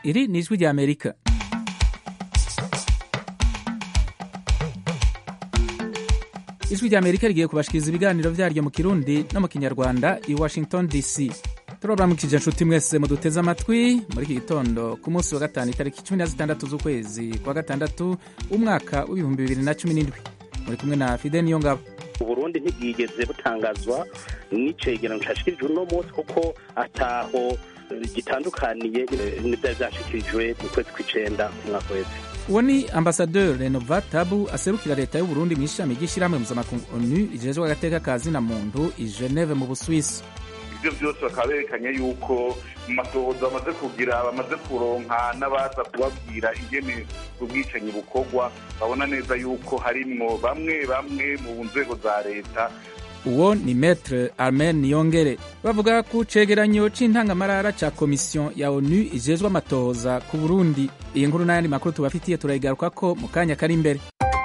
Iri ni ijwi ry'Amerika. ijwi ry'Amerika rigiye kubashikiriza ibiganiro vyaryo mu Kirundi no mu Kinyarwanda i Washington DC. turabaramukije nshuti mwese muduteze amatwi muri iki gitondo ku munsi wa gatanu itariki cumi na zitandatu z'ukwezi kwa gatandatu umwaka w'ibihumbi bibiri na cumi n'indwi muri kumwe na Fide Niyongabo. uburundi ntibwigeze butangazwa n'icegeranyo cashyikirijwe uno munsi kuko ataho gitandukaniye n'ibyari byashyikirijwe mu kwezi kw'icenda umwaka wese uwo ni ambasaderi renova tabu aserukira leta y'uburundi mu ishami ry'ishyirahamwe mpuzamakungu onu rijejwe agateka ka zina muntu i geneve mu buswisi ibyo byose bakaba berekanye yuko mu matohoza bamaze kugira bamaze kuronka n'abaza kubabwira ingene ubwicanyi bukorwa babona neza yuko harimwo bamwe bamwe mu nzego za leta uwo ni metre armen niyongere bavuga ku cegeranyo c'intangamarara ca komisiyo ya onu ijejwe amatohoza ku burundi iyi nkuru n'ayandi makuru tubafitiye turayigarukako mu kanya kari imbere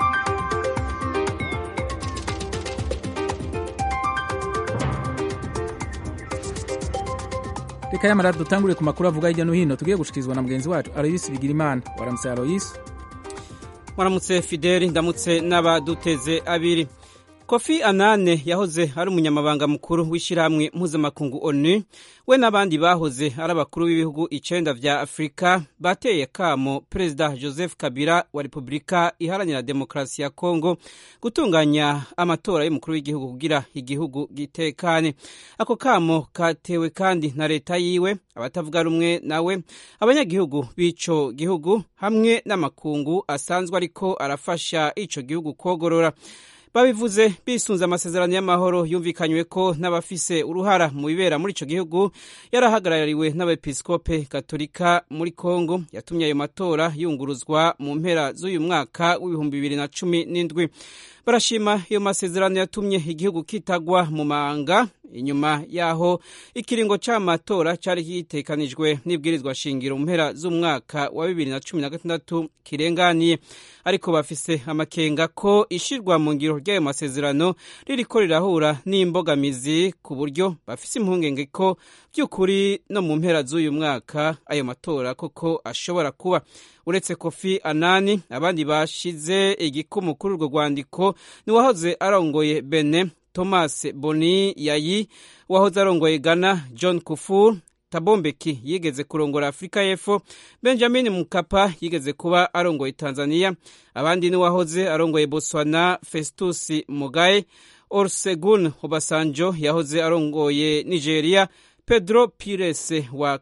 reka yamara dutangure ku makuru avuga hirya no hino tugiye gushikirizwa na mugenzi wacu aloyisi bigirimana waramutse aloyisi waramutse fideli ndamutse n'abaduteze abiri kofi anane yahoze ari umunyamabanga mukuru w'ishyirahamwe mpuzamakungu onu we n'abandi bahoze ari abakuru b'ibihugu icenda vya afurika bateye kamo perezida joseph kabila wa repubulika iharanira demokarasi ya kongo gutunganya amatora y'umukuru w'igihugu kugira igihugu gitekane ako kamo katewe kandi na leta yiwe abatavuga rumwe nawe abanyagihugu b'ico gihugu hamwe n'amakungu asanzwe ariko arafasha ico gihugu kogorora babivuze bisunze amasezerano y'amahoro yumvikanywe ko n'abafise uruhara mu bibera muri ico gihugu yarahagarariwe n'abepiskope katolika muri kongo yatumye ayo matora yunguruzwa mu mpera z'uyu mwaka w'ibihumbi bibiri na cumi n'indwi barashima iyo masezerano yatumye igihugu kitagwa mu manga inyuma yaho ikiringo c'amatora cari gitekanijwe n'ibwirizwa shingiro mu mpera z'umwaka wa bibiri na cumi na gatandatu kirenganiye ariko bafise amakenga ko ishirwa mu ngiro ry'ayo masezerano ririko rirahura n'imbogamizi ku buryo bafise impungenge ko by'ukuri no mu mpera z'uyu mwaka ayo matora koko ashobora kuba uretse kofi anani abandi bashize igikumu kuri urwo rwandiko ni wahoze arongoye bene thomas boni yayi wahoze arongoye ghana john kufur tabombeki yigeze kurongora afurika y'epfo benjamin mukapa yigeze kuba arongoye tanzania abandi ni wahoze arongoye botswana festus mugaye orsegun obasanjo yahoze arongoye nigeria pedro pires wa,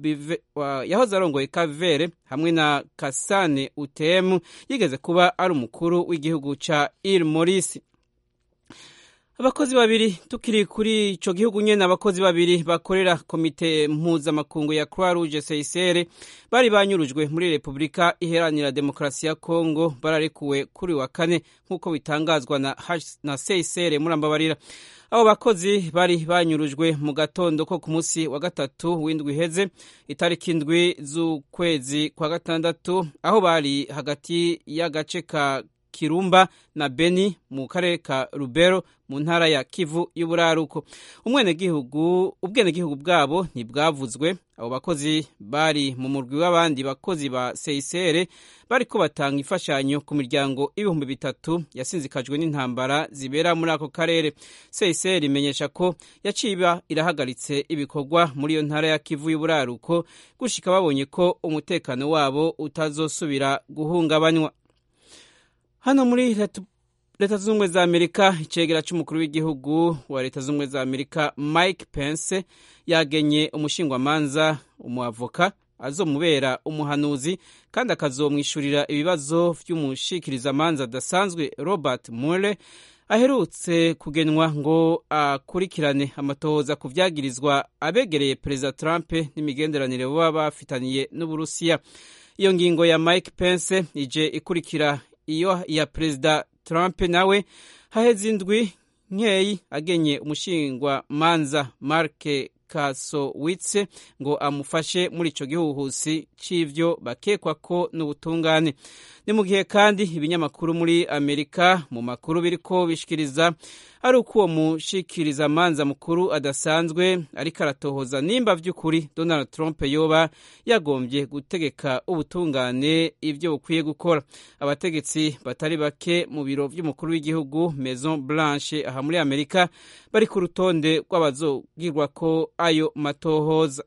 wa yahoze arongoye kavere hamwe na kasane utm yigeze kuba ari umukuru w'igihugu ca il morisi abakozi babiri tukiri kuri ico gihugu nyene abakozi babiri bakorera komite mpuzamakungu ya croix rouge seisere bari banyurujwe muri repubulika iheranira demokarasi ya kongo bararekuwe kuri wa kane nk'uko bitangazwa na, na seisere murambabarira abo bakozi bari banyurujwe mu gatondo ko ku munsi wa gatatu w'indwi iheze itariki indwi z'ukwezi kwa gatandatu aho bari hagati y'agace ka kirumba na beni mu karere ka rubero mu ntara ya kivu y'uburaruko umwenegihugu ubwenegihugu bwabo ntibwavuzwe abo bakozi bari mu murwi w'abandi bakozi ba seisere bariko batanga imfashanyo ku miryango ibihumbi bitatu yasinzikajwe n'intambara zibera muri ako karere seisere imenyesha ko yaciba irahagaritse ibikorwa muri iyo ntara ya kivu y'uburaruko gushika babonye ko umutekano wabo utazosubira guhungabanywa hano muri leta zunze ubumwe za amerika icegera c'umukuru w'igihugu wa leta zunze ubumwe za amerika mike pence yagenye umushingwamanza umuavoka azomubera umuhanuzi kandi akazomwishurira ibibazo vy'umushikirizamanza adasanzwe robert mueller aherutse kugenwa ngo akurikirane amatohoza ku vyagirizwa abegereye perezida trump n'imigenderanire baba bafitaniye n'uburusiya iyo ngingo ya mike pence ije ikurikira iyo ya perezida trump nawe haheze indwi nkeyi agenye umushingwa manza mark kasowitse ngo amufashe muri ico gihuhusi c'ivyo bakekwa ko n'ubutungane ni mu gihe kandi ibinyamakuru muri amerika mu makuru biriko bishikiriza ari uko uwo mushikiriza manza mukuru adasanzwe ariko aratohoza nimba vy'ukuri donald trump yoba yagombye gutegeka ubutungane ivyo bukwiye gukora abategetsi batari bake mu biro vy'umukuru w'igihugu maison blanche aha muri amerika bari ku rutonde rw'abazogirwako ayo matohoza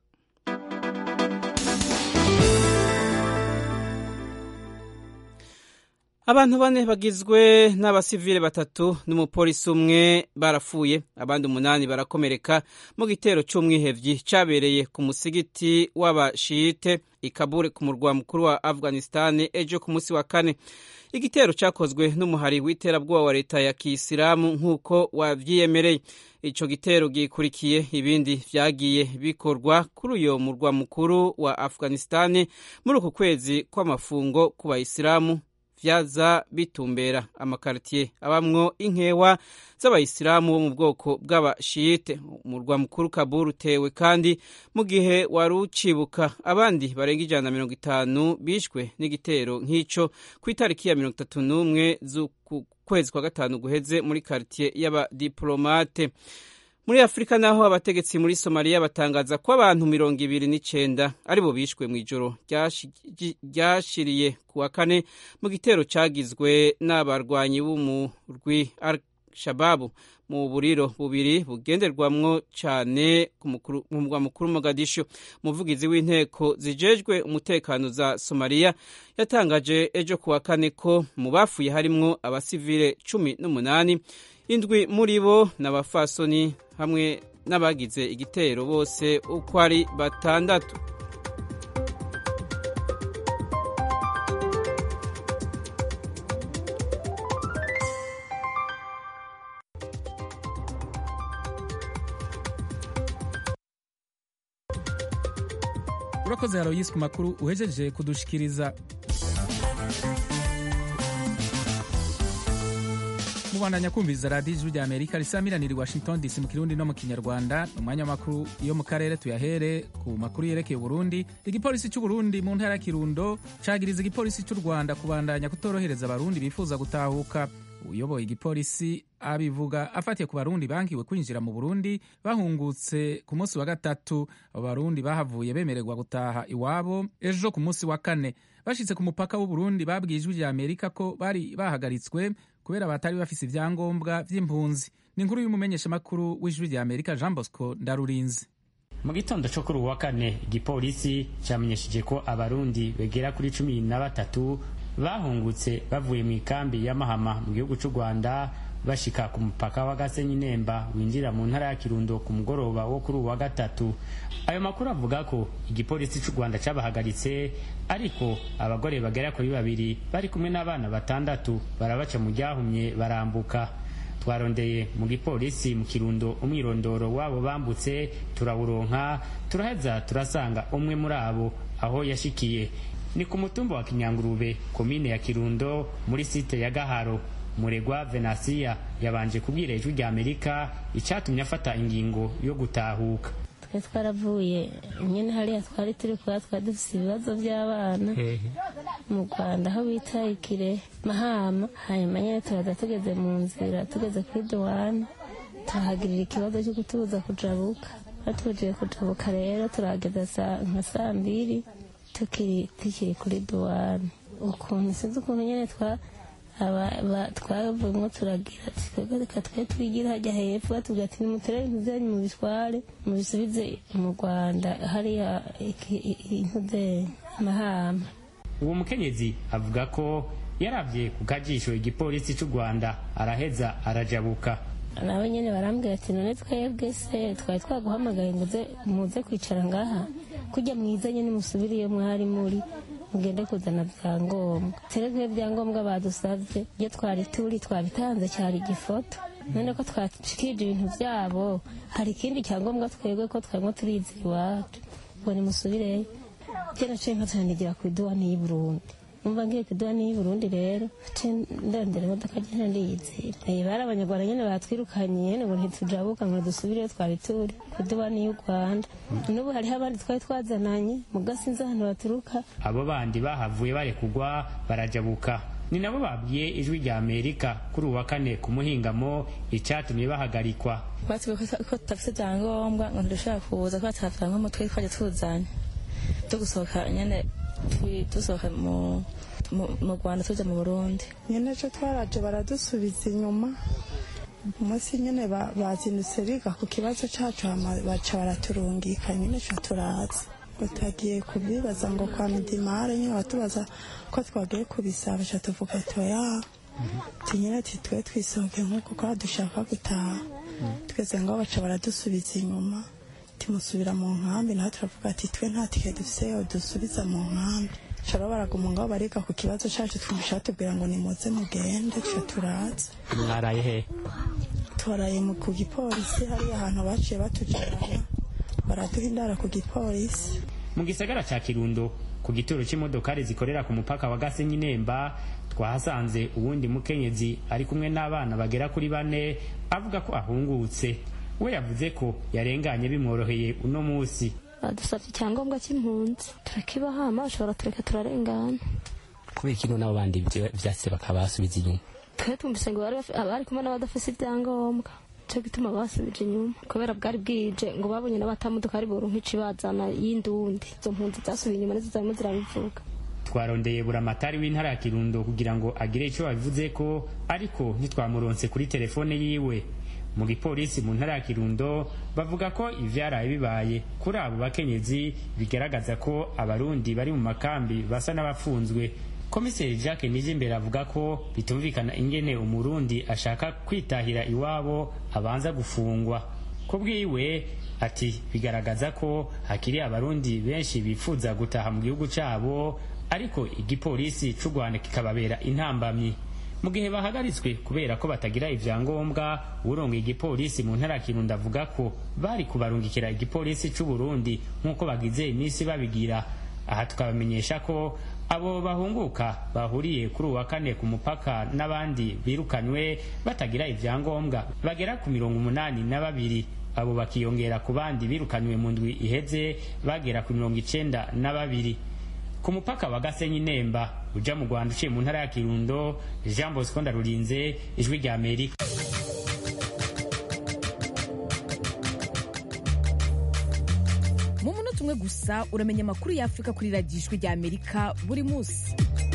abantu bane bagizwe n'abasivile batatu n'umupolisi umwe barapfuye abandi umunani barakomereka mu gitero c'umwihevyi cabereye ku musigiti w'abashite ikabure ku murwa mukuru wa afghanistan ejo ku musi wa kane igitero cakozwe n'umuhari w'iterabwoba wa leta ya kisilamu nk'uko wavyiyemereye ico gitero gikurikiye ibindi vyagiye bikorwa kuri uyo murwa mukuru wa afghanistan muri uku kwezi kw'amafungo ku bayisilamu vyaza bitumbera amakaritiye abamwo inkewa z'abayisilamu bo mu bwoko bw'abashiyite umurwa mukuru kabul utewe kandi mu gihe wari ucibuka abandi barenga ijana na mirongo itanu bishwe n'igitero nk'ico ku itariki ya mirongo itatu n'umwe z'uku kwezi kwa gatanu guheze muri karitiye y'abadiplomate muri afurika naho abategetsi muri somaliya batangaza ko abantu mirongo ibiri n'icenda aribo bishwe mu ijoro ryashiriye ku wa kane mu gitero cagizwe n'abarwanyi b'umurwi al-shababu mu buriro bubiri bugenderwamwo cane mu mugwa mukuru mogadisho umuvugizi w'inteko zijejwe umutekano za somaliya yatangaje ejo ku wa kane ko mu bafuye harimwo abasivile cumi n'umunani indwi muri bo n'abafasoni hamwe n'abagize igitero bose uko ari batandatu urakoze haroyisi ku makuru uhejeje kudushikiriza mubandanya kumviriza radiyo ijwi rya amerika risamiranira i washington dc mu kirundi no mu kinyarwanda ni umwanya w'amakuru yo mu karere tuyahere ku makuru yerekeye uburundi igipolisi cy'uburundi mu ntara ya kirundo cagiriza igipolisi cy'u rwanda kubandanya kutorohereza abarundi bifuza gutahuka uyoboye igipolisi abivuga afatiye ku barundi bankiwe kwinjira mu burundi bahungutse ku munsi wa gatatu abo barundi bahavuye bemererwa gutaha iwabo ejo ku munsi wa kane bashitse ku mupaka w'uburundi babwiye ijwi rya amerika ko bari bahagaritswe kubera batari bafise ivyangombwa vy'impunzi ni inkuru y'umumenyeshamakuru w'ijwi rya amerika jean bosco ndarurinzi mu gitondo cyo kuri uwa kane igipolisi cyamenyesheje ko abarundi begera kuri cumi na batatu bahungutse bavuye mu ikambi ya mahama mu gihugu cy'u rwanda bashika ku mupaka wa gasenyi nemba winjira mu ntara ya kirundo ku mugoroba wo kuri uwa gatatu ayo makuru avuga ko igipolisi cy'u rwanda cyabahagaritse ariko abagore bagera kuri babiri bari kumwe n'abana batandatu barabaca mu ryahumye barambuka twarondeye mu gipolisi mu kirundo umwirondoro wabo bambutse turawuronka turaheza turasanga umwe muri abo aho yashikiye ni ku mutumba wa kinyangurube komine ya kirundo muri site ya gaharo muregwa venasiya yabanje kubwira ijwi rya amerika icyatumye afata ingingo yo gutahuka twari twaravuye nyine hariya twari turi kuba twari dufite ibibazo by'abana mu rwanda aho bita ikire mahama hanyuma nyine turaza tugeze mu nzira tugeze kuri duwane tuhagirira ikibazo cyo kutubuza kujabuka batubujije kujabuka rero turahageza nka saa mbiri tukiri tukiri kuri duwane ukuntu sinzi ukuntu nyine twa twavuyemo turagira reka twe twigira hajya hepfo batubwira ati nimutere ibintu byanyu mubitware mubisubize mu rwanda hariya intude mahama uwo mukenyezi avuga ko yarabye ku kajisho igipolisi cy'u rwanda araheza arajabuka nawe nyine barambwira ati none twebwe se twari twaguhamagaye ngo muze kwicara ngaha kujya mwiza nyine musubire iyo mwari muri mugende kuzana byangombwa terezwe ibyangombwa badusabye iyo twari turi twabitanze cyari igifoto none ko twashikirije ibintu byabo hari ikindi cyangombwa twebwe ko twarimo turizera iwacu ngo nimusubireyo byo naciye nkatanigira ku iduwani y'i burundi umva ngiye kuduha n'iyi burundi rero ce ndondera imodoka nyene ndiyizira Eh, bari abanyarwanda nyene batwirukanye nyene ngo ntitujabuka ngo dusubire iyo twari turi kuduha n'iyi rwanda n'ubu hariho abandi twari twazananye muga sinzi ahantu baturuka abo bandi bahavuye barekugwa barajabuka ni nabo babwiye ijwi rya amerika kuri uwa kane ku muhingamo icyatumye bahagarikwa batubwiye ko tudafite ibyangombwa ngo ntidushobora kuza kuba tutafite nk'umutwe twajya tuzanye turi gusohoka nyine twi- dusohoka mu mu- mu rwanda tujya mu burundi nyine ejo twaraje baradusubiza inyuma umunsi nyine ba- bazindutse biga ku kibazo cyacu hama baca baraturungika nyine ca turaza utagiye kubibaza ngo kwa midimare nyine batubaza ko twagiye kubisaba ca tuvuga toya ti nyine ti twe twisohoke nk'uko kwa dushaka gutaha twese ngo baca baradusubiza inyuma timusubira mu nkambi naho turavuga ati twe nta tike dufise yo dusubiza mu nkambi shara baraguma ngaho bariga ku kibazo cacu twumvisha batubwira ngo nimuze mugende twe turaza mwaraye he twaraye mu ku gipolisi hariya ahantu baciye batujana baraduha indara ku gipolisi mu gisagara ca kirundo ku gituro c'imodokari zikorera ku mupaka wa gasenyi nemba twahasanze uwundi mukenyezi ari kumwe n'abana bagera kuri bane avuga ko ahungutse we yavuze ko yarenganye bimworoheye uno musi badusabye icyangombwa cy'impunzi turakibahama bashobora tureka turarengana kubera kino n'abo bandi vyo- vyase bakaba basubiza inyuma twe twumvise ngo bari bafi- abari kumwe n'abadafise ibyangombwa cyo gituma basubije inyuma kubera bwari bwije ngo babonye n'abatamuduka ari buronka icibazana y'indundi izo mpunzi zasubiye inyuma nizo zarimo zirabivuga twarondeye buramatari w'intara ya kirundo kugira ngo agire ico abivuze ko ariko ntitwamuronse kuri telefone yiwe mu gipolisi mu ntara ya kirundo bavuga ko ivyaraye bibaye kuri abo bakenyezi bigaragaza ko abarundi bari mu makambi basa n'abafunzwe komiseri jacques nijimbere avuga ko bitumvikana ingene umurundi ashaka kwitahira iwabo abanza gufungwa ku bwiwe ati bigaragaza ko hakiri abarundi benshi bifuza gutaha mu gihugu cyabo ariko igipolisi c'u rwanda kikababera intambamyi mu gihe bahagaritswe kubera ko batagira ivyangombwa urongoye igipolisi mu ntara ya kirundo avuga ko bari kubarungikira igipolisi c'u burundi nk'uko bagize iminsi babigira aha tukabamenyesha ko abo bahunguka bahuriye kuri uwa kane ku mupaka n'abandi birukanywe batagira ivyangombwa bagera ku mirongo umunani na babiri abo bakiyongera ku bandi birukanywe mu ndwi iheze bagera ku mirongo icenda na babiri ku mupaka wa gasenyi nemba uja mu rwanda uciye mu ntara ya kirundo jean bosco ndarurinze ijwi rya amerika mu munota umwe gusa uramenya amakuru y'afurika kuri radiyo ijwi rya amerika buri munsi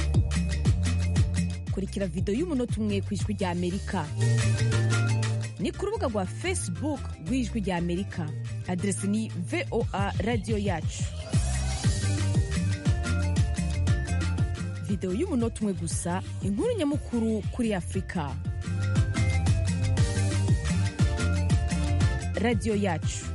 kurikira videwo y'umunota umwe ku ijwi rya amerika ni ku rubuga rwa facebook rw'ijwi rya amerika aderesi ni voa radiyo yacu videwo y'umunota umwe gusa inkuru nyamukuru kuri afurika radiyo yacu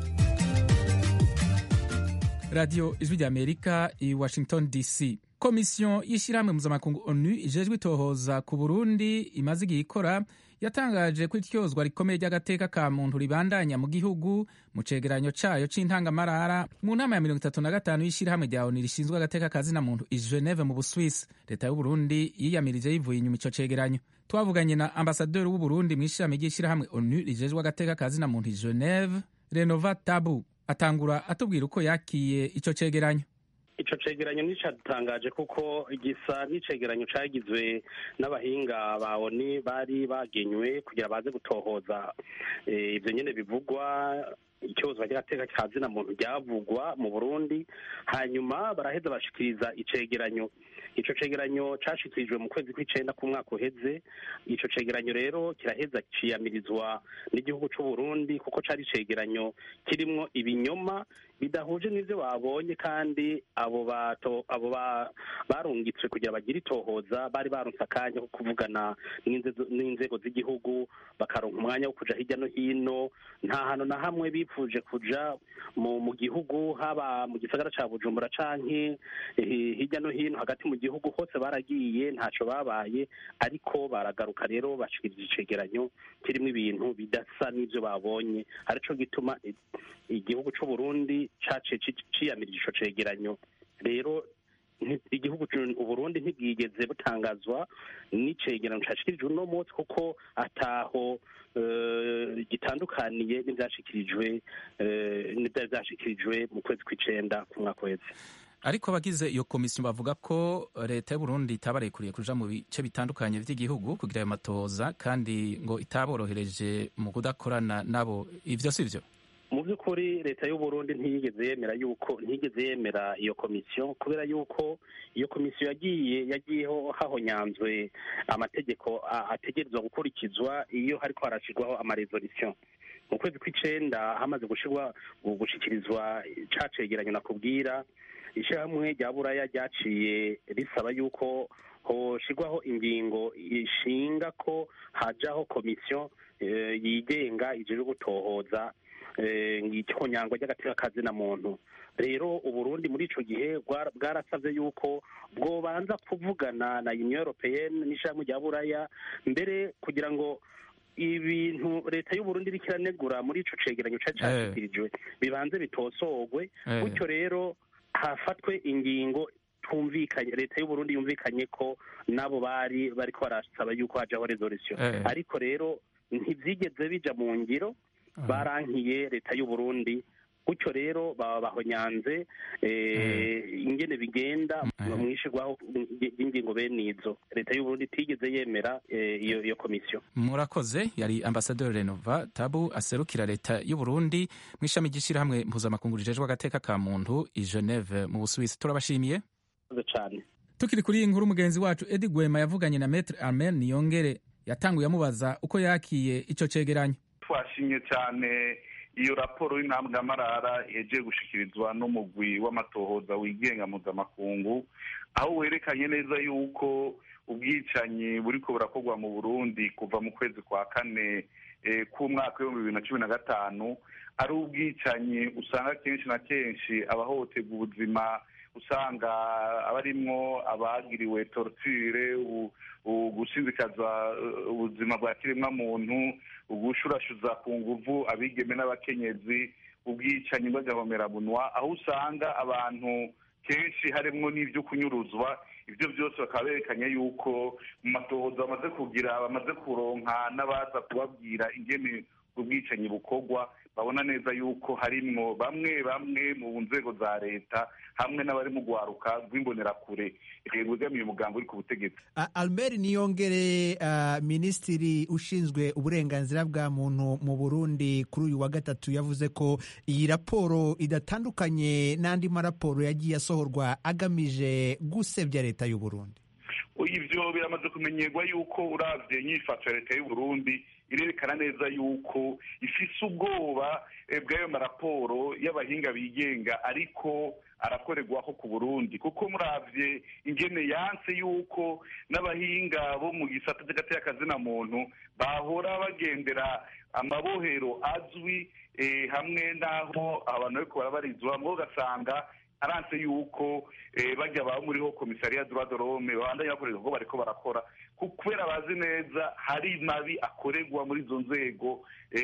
radiyo ijwi rya amerika i washington dc komisiyo y'ishyirahamwe mpuzamakungu onu ijejwe itohoza ku burundi imaze igihe ikora yatangaje ko ityozwa rikomeye ry'agateka ka muntu ribandanya mu gihugu mu cegeranyo cayo c'intangamarara mu nama ya mirongo itatu na gatanu y'ishyirahamwe rya onu rishinzwe agateka ka zina muntu i geneve mu buswisi leta y'uburundi yiyamirije yivuye inyuma ico cegeranyo twavuganye na ambasaderi w'uburundi mu ishirahamwe ry'ishyirahamwe onu rijejwe agateka ka zina muntu i geneve renova tabu atangura atubwira uko yakiye ico cegeranyo ico cegeranyo nticadutangaje kuko gisa n'icegeranyo cagizwe n'abahinga ba oni bari bagenywe kugira baze gutohoza eh, ivyo nyene bivugwa icyozwa ry'agateka ka zina muntu ryavugwa mu burundi hanyuma baraheza bashikiriza icegeranyo ico cegeranyo cashikirijwe mu kwezi kw'icenda k'umwaka uheze ico cegeranyo rero kiraheza ciyamirizwa n'igihugu c'uburundi kuko cari icegeranyo kirimwo ibinyoma bidahuje n'ivyo babonye kandi abo bato abo ba- barungitswe kugira bagire itohoza bari baronse akanya ko kuvugana n'inzego- n'inzego z'igihugu bakaronka umwanya wo kuja hirya no hino nta hantu na hamwe bipfuje kuja mu mu gihugu haba mu gisagara ca bujumbura canke eh, hirya no hino hagati mu gihugu hose baragiye ntaco babaye ariko baragaruka rero bashikiriza icegeranyo kirimwo ibintu bidasa n'ivyo babonye arico gituma i- igihugu c'uburundi caciye ci- ciyamirije ico cegeranyo rero igihugu uburundi ntibwigeze butangazwa n'icegeranyo cashikirijwe uno munsi kuko ataho gitandukaniye n'ivyashikirijwe n'ivyari vyashikirijwe mu kwezi kw'icenda ku mwaka wese ariko abagize iyo komisiyo bavuga ko leta y'uburundi itabarekuriye kuja mu bice bitandukanye vy'igihugu kugira ayo matohoza kandi ngo itaborohereje mu kudakorana nabo ivyo si vyo mu by'ukuri leta y'uburundi ntiyigeze yemera yuko ntiyigeze yemera iyo komisiyo kubera yuko iyo komisiyo yagiye yagiyeho hahonyanzwe amategeko ategerezwa gukurikizwa iyo hariko harashirwaho amaresolisiyo mu kwezi kw'icenda hamaze gushirwa gushikirizwa ca cegeranyo nakubwira ishyirahamwe rya buraya ryaciye risaba yuko hoshirwaho ingingo ishinga ko hajaho komisiyo yigenga ijejwe gutohoza ihonyangwa ry'agateka kazina muntu rero uburundi muri ico gihe bwarasavye yuko bwobanza kuvugana na union européenne n'ishyirahamwe rya buraya mbere kugira ngo ibintu leta y'uburundi iriko iranegura muri ico cegeranyo cari cashikirijwe bibanze bitosorwe gutyo rero hafatwe ingingo twumvikanye leta y'uburundi yumvikanye ko nabo bari bariko barasaba yuko hajaho resolution ariko rero ntivyigeze bija mu ngiro barankiye leta y'uburundi gutyo rero baba bahonyanze ingene bigenda mu ishirwaho ry'ingingo bene izo leta y'uburundi itigeze yemera iyo iyo komisiyo murakoze yari ambasaderi renova tabu aserukira leta y'uburundi mu ishami ry'ishyirahamwe mpuzamakungu rijejwe agateka ka muntu i geneve mu busuwisi turabashimiye cyane tukiri kuri iyi nkuru mugenzi wacu edi gwema yavuganye na metre armen niyongere yatanguye amubaza uko yakiye ico cegeranyo twashimye cyane iyo raporo y'intamwamarara yagiye gushikirizwa n'umugwi w'amatohoza wigenga mpuzamakungu aho werekanye neza yuko ubwicanyi buriko burakorwa mu burundi kuva mu kwezi kwa kane k'umwaka w'ibihumbi bibiri na cumi na gatanu ari ubwicanyi usanga kenshi na kenshi abahohoterwa ubuzima usanga abarimwo abagiriwe torture gushindikaza ubuzima bwa kiremwa muntu ugushurashuza ku nguvu abigeme n'abakenyezi ubwicanyi bw'agahomerabunwa aho usanga abantu kenshi harimwo n'ibyo kunyuruzwa ibyo byose bakaba berekanye yuko mu matohoza bamaze kugira bamaze kuronka n'abaza kubabwira ingene ubwicanyi bukorwa babona neza yuko harimwo bamwe bamwe mu nzego za leta hamwe n'abari mu rwaruka rw'imbonerakure rwegamiye umugambi uri ku butegetsi albert niyongere minisitiri ushinzwe uburenganzira bwa muntu mu burundi kuri uyu wa gatatu yavuze ko iyi raporo idatandukanye n'andi maraporo yagiye asohorwa agamije gusebya leta y'u Burundi ibyo biramaze kumenyerwa yuko uravye inyifato ya leta y'u Burundi irerekana neza yuko ifise ubwoba bw'ayo maraporo y'abahinga bigenga ariko arakorerwaho ku burundi kuko muravye ingene yanse yuko n'abahinga bo mu gisata cy'agateka muntu bahora bagendera amabohero azwi hamwe n'aho abantu bariko barabarizwa mwo ugasanga aranse yuko bajya baba muriho komisariya droit de l'homme babandanya bakorera ubwo bariko barakora kubera bazi neza hari mabi akorerwa muri izo nzego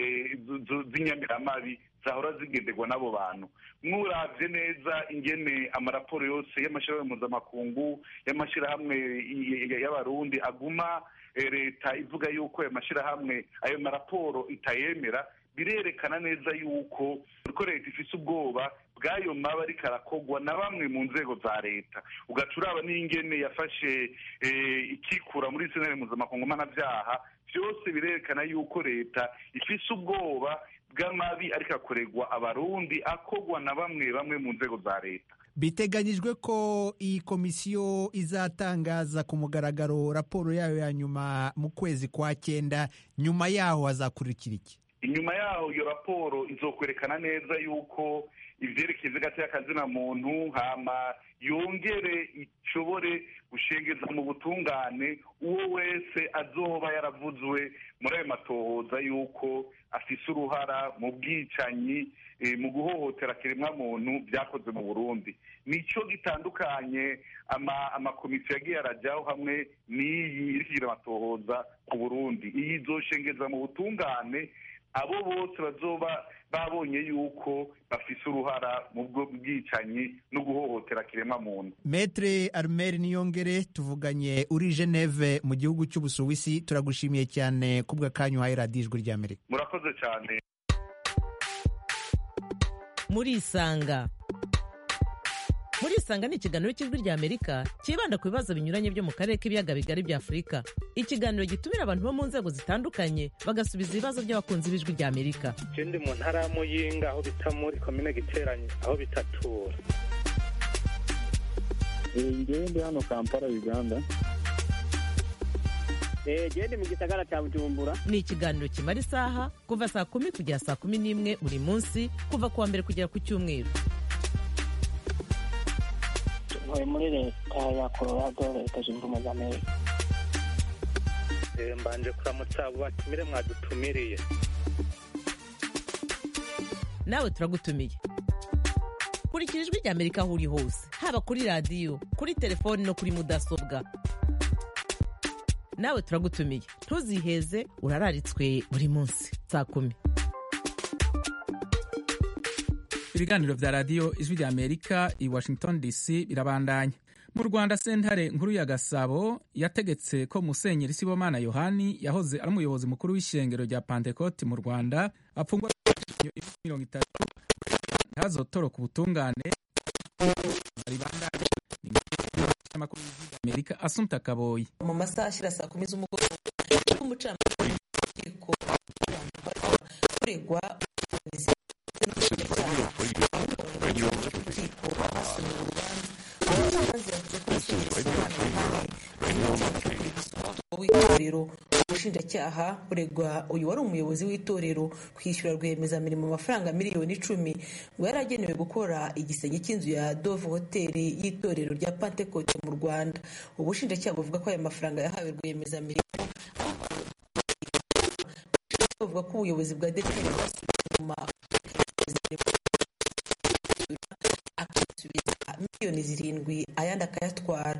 z'inyamiramabi zahora zigenderwa n'abo bantu mwuravye neza ingene amaraporo yose y'amashirahamwe mpuzamakungu y'amashirahamwe y'abarundi aguma leta ivuga yuko ayo mashirahamwe ayo maraporo itayemera birerekana neza yuko ko leta ifise ubwoba bw'ayo maba ariko arakorwa na bamwe mu nzego za leta ugaca uraba n'ingene yafashe ikikura muri senere mpuzamakungu mpanabyaha byose birerekana yuko leta ifise ubwoba bw'amabi ariko akorerwa abarundi akorwa na bamwe bamwe mu nzego za leta biteganyijwe ko iyi komisiyo izatangaza ku mugaragaro raporo yayo ya nyuma mu kwezi kwa cyenda nyuma yaho hazakurikira iki inyuma yaho iyo raporo izokwerekana neza yuko ivyerekeye ivy'agateka muntu hama yongere ishobore gushengeza mu butungane uwo wese azoba yaravuzwe muri ayo matohoza yuko afise uruhara mu bwicanyi mu guhohotera kiremwa muntu byakoze mu burundi nico gitandukanye amakomisiyo yagiye arajyaho hamwe n'iyi iri kugira amatohoza ku burundi iyi izoshengeza mu butungane abo bose bazoba babonye yuko bafise uruhara mu bwo bwicanyi no guhohotera kiremwa muntu metre armel niyongere tuvuganye uri geneve mu gihugu cy'ubusuwisi turagushimiye cyane kubwa kanyu uhaye radiyo ijwi ry'amerika murakoze cyane murisanga murisanga ni ikiganiro cy'ijwi ry'amerika cyibanda ku bibazo binyuranye byo mu karere k'ibiyaga bigari bya afurika ikiganiro gitumira abantu bo mu nzego zitandukanye bagasubiza ibibazo by'abakunzi b'ijwi ry'amerika ndi mu ntara ya muyinga aho bita muri komine giteranye aho bitatura ngewe ndi hano kampala uganda gende mu gisagara cya bujumbura ni ikiganiro kimara isaha kuva saa kumi kugera saa kumi n'imwe buri munsi kuva ku wa mbere kugera ku cyumweru ntuye muri leta ya colorado leta zunze ubumwe za amerika mbanje kuramutsa abo batumire mwadutumiriye nawe turagutumiye kurikira ijwi ry'amerika aho uri hose haba kuri radiyo kuri telefoni no kuri mudasobwa nawe turagutumiye ntuziheze urararitswe buri munsi saa kumi ibiganiro vya radiyo ijwi rya amerika i washington dc birabandanya mu rwanda sentare nkuru ya gasabo yategetse ko musenyeri sibomana yohani yahoze ari umuyobozi mukuru w'ishengero rya pantekoti mu rwanda apfungwa mirongo itatu ntazotoroka ubutungane ribandanye amakuru y'ijwi amerika asumta kaboyi mu masaha ashyira saa kumi z'umugoroba umucamanza w'urukiko kuregwa urukiko rwasomye urubanza umucamanza yavuze ko w'itorero ubushinjacyaha buregwa uyu wari umuyobozi w'itorero kwishyura rwiyemezamirimo amafaranga miliyoni icumi ngo yari agenewe gukora igisenge cy'inzu ya dove hoteli y'itorero rya pantekote mu rwanda ubushinjacyaha buvuga ko aya mafaranga yahawe rwiyemezamirimo buvuga ko ubuyobozi bwa deperi bwasubiye inyuma akasubiza miliyoni zirindwi ayandi akayatwara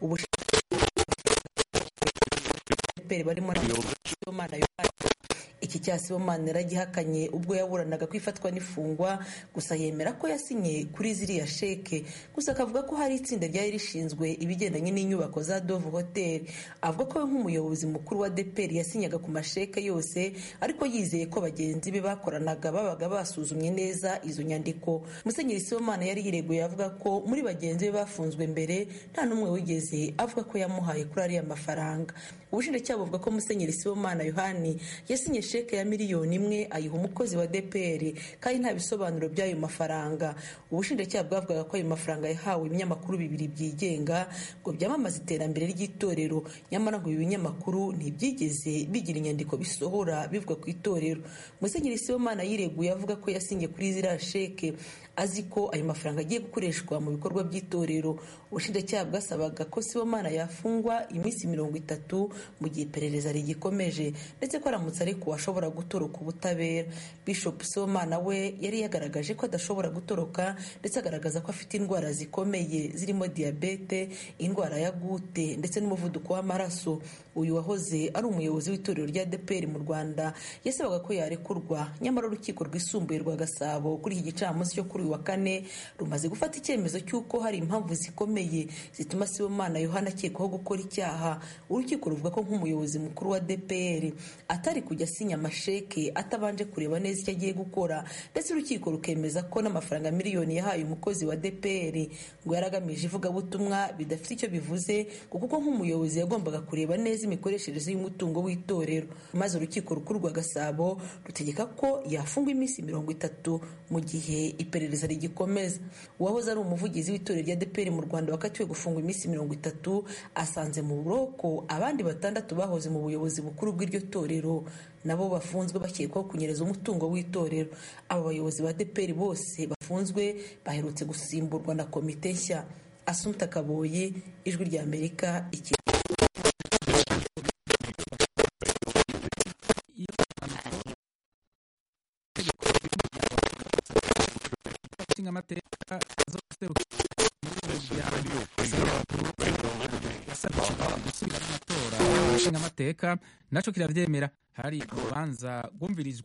ubushinjacyaha barimo na sibomana yohani iki cya sibomana yaragihakanye ubwo yaburanaga ko ifatwa n'ifungwa gusa yemera ko yasinye kuri ziriya sheke gusa akavuga ko hari itsinda ryari rishinzwe ibigendanye n'inyubako za dove hotel avuga ko we nk'umuyobozi mukuru wa deperi yasinyaga ku masheke yose ariko yizeye ko bagenzi be bakoranaga babaga basuzumye neza izo nyandiko musenyeri sibomana yari yireguye avuga ko muri bagenzi be bafunzwe mbere nta n'umwe wigeze avuga ko yamuhaye kuri ariya mafaranga ubushinjacyaha buvuga ko musenyeri sibomana yohani yasinye sheke ya miliyoni imwe ayiha umukozi wa dpr kandi nta bisobanuro by'ayo mafaranga ubushinjacyaha bwavugaga ko ayo mafaranga yahawe ibinyamakuru bibiri byigenga ngo byamamaze iterambere ry'itorero nyamara ngo ibi binyamakuru ntibyigeze bigira inyandiko bisohora bivuga ku itorero musenyeri sibomana yireguye avuga ko yasinye kuri ziriya sheke azi ko ayo mafaranga agiye gukoreshwa mu bikorwa by'itorero ubushinjacyaha bwasabaga ko sibomana yafungwa iminsi mirongo itatu mu gihe iperereza rigikomeje ndetse ko aramutse ariko ashobora gutoroka ubutabera bishop sibomana we yari yagaragaje ko adashobora gutoroka ndetse agaragaza ko afite indwara zikomeye zirimo diyabete indwara ya gute ndetse n'umuvuduko w'amaraso uyu wahoze ari umuyobozi w'itorero rya dpr mu rwanda yasabaga ko yarekurwa nyamara urukiko rwisumbuye rwa gasabo kuri iki gicamunsi cyo kuri uyu wa kane rumaze gufata icyemezo cy'uko hari impamvu zikomeye zituma sibomana yohana akekwaho gukora icyaha urukiko ruvuga ko nk'umuyobozi mukuru wa dpr atari kujya asinya amasheke atabanje kureba neza icyo agiye gukora ndetse urukiko rukemeza ko n'amafaranga miliyoni yahaye umukozi wa dpr ngo yaragamije ivugabutumwa bidafite icyo bivuze kuko nk'umuyobozi yagombaga kureba neza imikoreshereze y'umutungo w'itorero maze urukiko rukuru rwa gasabo rutegeka ko yafungwa iminsi mirongo itatu mu gihe iperereza rigikomeza uwahoze ari umuvugizi w'itorero rya dpr mu rwanda wakatiwe gufungwa iminsi mirongo itatu asanze mu buroko abandi batandatu bahoze mu buyobozi bukuru bw'iryo torero nabo bafunzwe bakekwaho kunyereza umutungo w'itorero aba bayobozi ba dpr bose bafunzwe baherutse gusimburwa na komite nshya asumta kaboyi ijwi rya amerika iki nshingamateka zo guserukira yasabye gusubira mu matora nshingamateka naco kiravyemera hari urubanza rwumvirijwe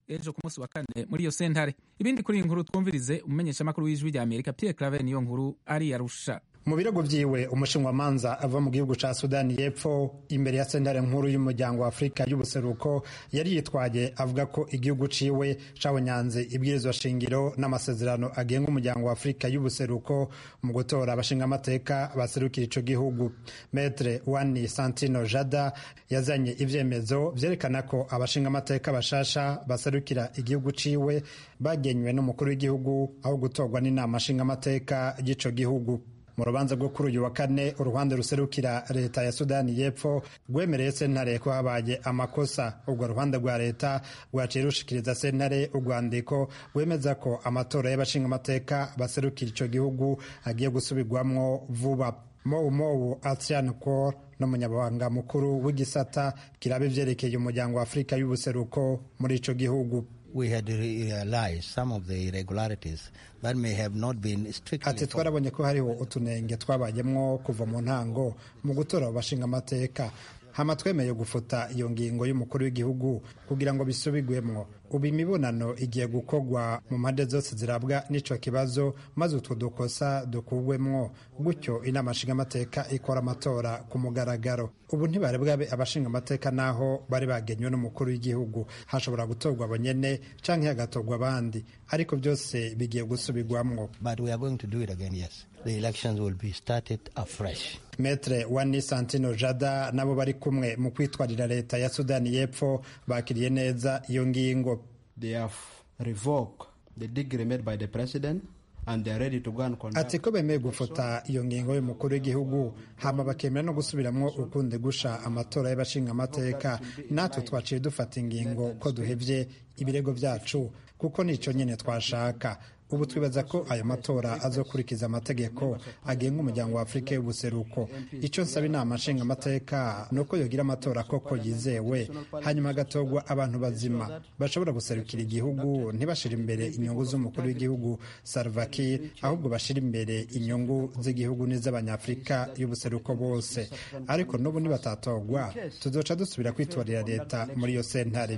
ejo ku munsi wa kane muri iyo sentare ibindi kuri iyi nkuru twumvirize umumenyeshamakuru w'ijwi rya amerika pierre claver niyo nkuru ari arusha mu birego byiwe umushinwamanza ava mu gihugu ca sudani y'epfo imbere ya sentare nkuru y'umuryango wa afurika y'ubuseruko yari yitwaye avuga ko igihugu ciwe cabonyanze ibwirizwa shingiro n'amasezerano agenga umuryango wa afurika y'ubuseruko mu gutora abashingamateka baserukira ico gihugu metre wani santino jada yazanye ivyemezo vyerekana ko abashingamateka bashasha baserukira igihugu ciwe bagenywe n'umukuru w'igihugu aho gutorwa n'inama nshingamateka y'ico gihugu mu rubanza rwo kuri uyu wa kane uruhande ruserukira leta ya sudani y'epfo rwemereye sentare ko habaye amakosa urwo ruhande rwa leta rwaciye rushikiriza sentare urwandiko rwemeza ko amatora y'abashingamateka baserukira ico gihugu agiye gusubirwamwo vuba mowu mowu atsian kor n'umunyamabanga mukuru w'igisata kiraba ivyerekeye umuryango wa afurika y'ubuseruko muri ico gihugu we had realized some of the irregularities that may have not been strictly ati twarabonye ko hariho utunenge twabayemwo kuva mu ntango mu gutora abashinga amateka hama twemeye gufuta iyo ngingo y'umukuru w'igihugu kugira ngo bisubigwemwo ubu imibonano igiye gukorwa mu mpande zose zirabwa n'ico kibazo maze utwo dukosa dukugwemwo gutyo inama nshingamateka ikora amatora ku mugaragaro ubu ntibari bwabe abashinga amateka naho bari bagenywe n'umukuru w'igihugu hashobora gutorwa abo nyene canke hagatorwa abandi ariko byose bigiye gusubirwamwo but we are going to do it again yes the elections will be started afresh metre wani santino jada nabo bari kumwe mu kwitwarira leta ya sudani y'epfo bakiriye neza iyo ngingo they have revoked the degree made by the president and they are ready to go and conduct ati ko bemeye gufuta iyo ngingo y'umukuru w'igihugu hama bakemera no gusubiramwo ukundi gusha amatora y'abashinga amateka natwe twaciye dufata ingingo ko duhevye ibirego vyacu kuko nico nyene twashaka ubu twibaza ko ayo matora azokurikiza amategeko agenga umuryango wa afurika y'ubuseruko icyo nsaba inama nshingamateka ni uko yogira amatora koko yizewe hanyuma hagatorwa abantu bazima bashobora guserukira igihugu ntibashire imbere inyungu z'umukuru w'igihugu salvakir ahubwo bashire imbere inyungu z'igihugu n'iz'abanyafurika y'ubuseruko bose ariko n'ubu nibatatorwa tuzoca dusubira kwitorera leta muri iyo sentare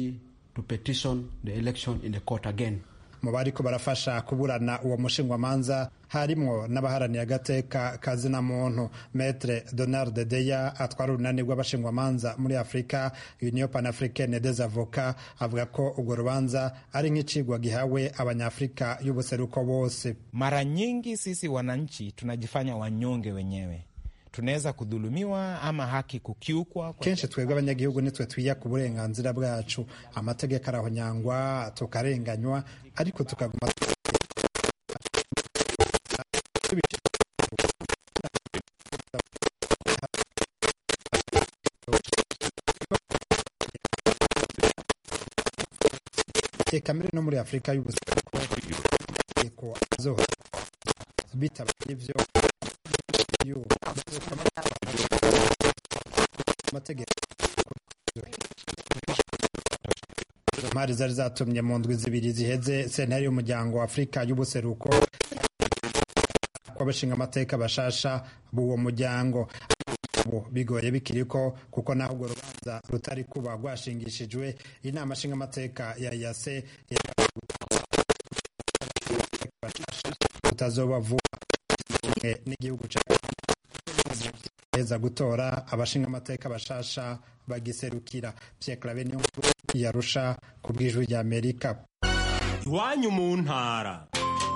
to petition the election in the court again mu bariko barafasha kuburana uwo mushingwamanza harimwo n'abaharaniye agateka kazina muntu metre donald deya atwara urunani rw'abashingwamanza muri afurika union panafricaine des avocats avuga ko urwo rubanza ari nk'icigwa gihawe abanyafurika y'ubuseruko bose mara nyingi sisi wananchi tunajifanya wanyonge wenyewe tunaweza kudhulumiwa ama haki kukiukwa. Kenshi twebwe abanyagihugu nitwe twiya ku burenganzira bwacu, amategeko arahonyangwa tukarenganywa, ariko tukaguma kamere no muri afurika y'ubuseruko azoha bitabaye ivyo mpari zari zatumye mu ndwi zibiri ziheze sentare y'umuryango wa afurika y'ubuseruko kw'abashinga amateka bashasha b'uwo muryango bigoye bikiriko kuko naho urwo rubanza rutari kuba rwashingishijwe inama nshingamateka ya yase utazoba vuba n'igihugu heza gutora abashinga amateka bashasha bagiserukira Pierre Claver niyo yarusha ku bw'ijwi rya Amerika iwanyu mu ntara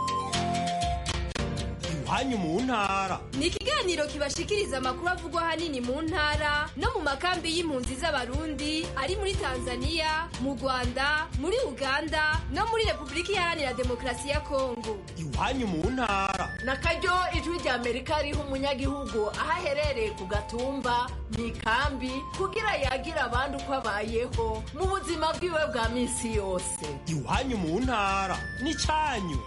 iwanyu mu ntara ni ikiganiro kibashikiriza amakuru avugwa ahanini mu ntara no mu makambi y'impunzi z'abarundi ari muri tanzania mu rwanda muri uganda no muri repubulika iharanira demokarasi ya kongo iwanyu mu ntara na karyo ijwi rya amerika riha umunyagihugu aho aherereye ku gatumba mu ikambi kugira yagire abandi uko abayeho mu buzima bwiwe bwa minsi yose iwanyu mu ntara ni cyanyu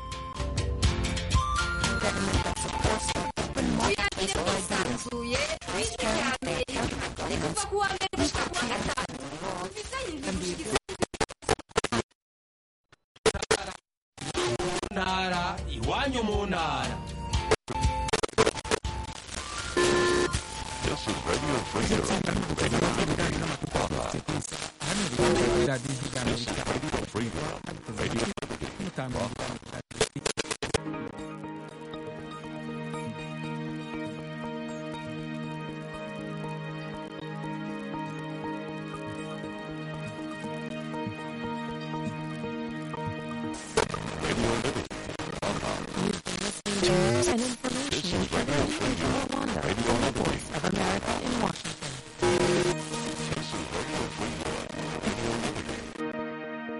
uyagire mwisanzuye ijwi rya amerika rikuva kuwa mbere gushika kuwa gatanu mfitanye indwi gushikiriza ntara iwanyu mu ntara